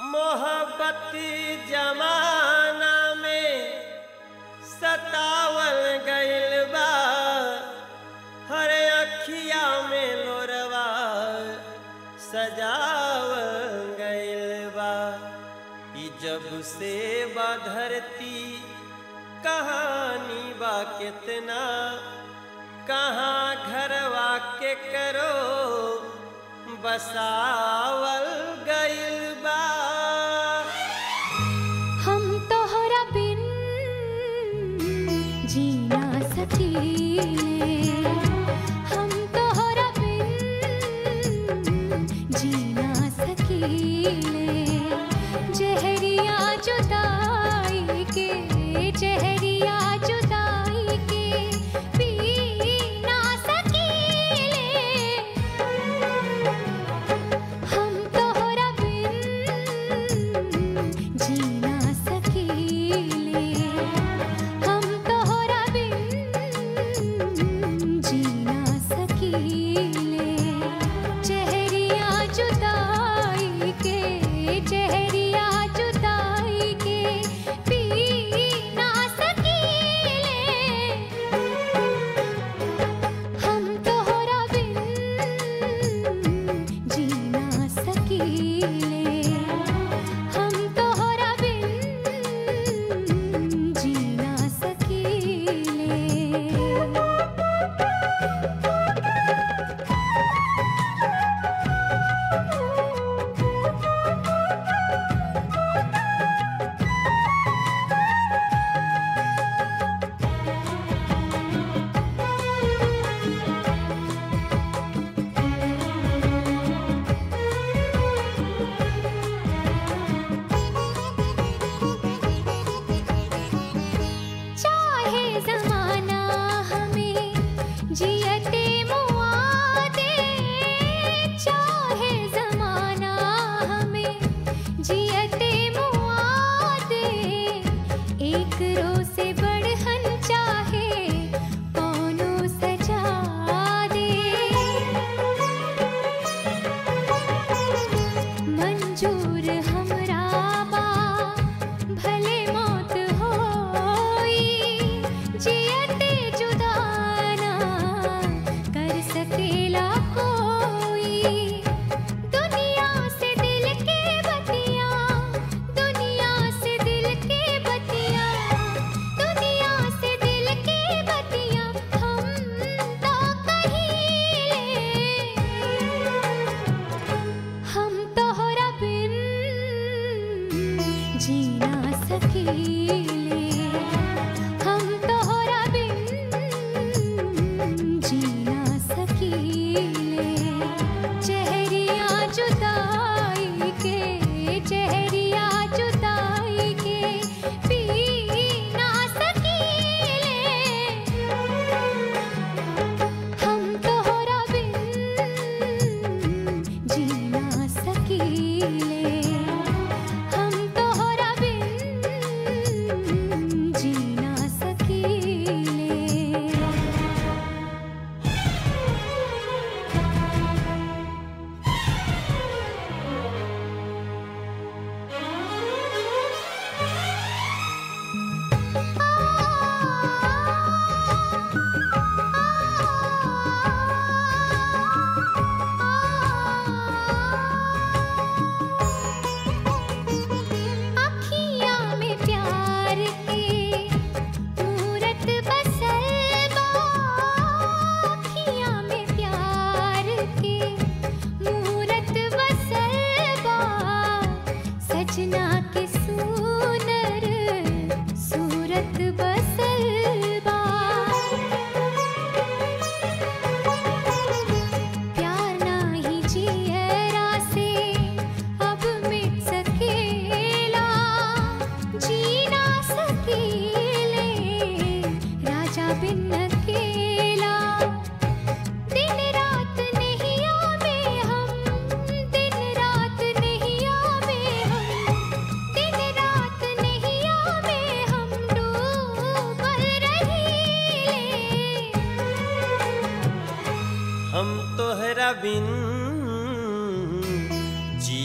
मोहब्बती जमाना में सतावल गइल बा हर अखिया में लोरवा सजावल गइल बा ई जब से बा धरती कहानी बा कितना कहाँ घरवा के करो बसावल गइल बा हम तोहरा बिन जी ना सकीले हम तोहरा बिन जी ना सकीले जहरिया जुदाई के जहरिया जुदाई के पी ना सकीले हम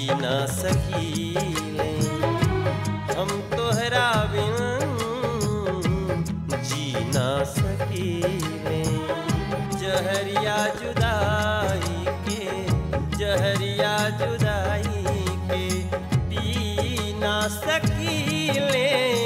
ना सकीले हम तोहरा बिन जी ना सकीले जहरिया जुदाई के जहरिया जुदाई के पी ना सकीले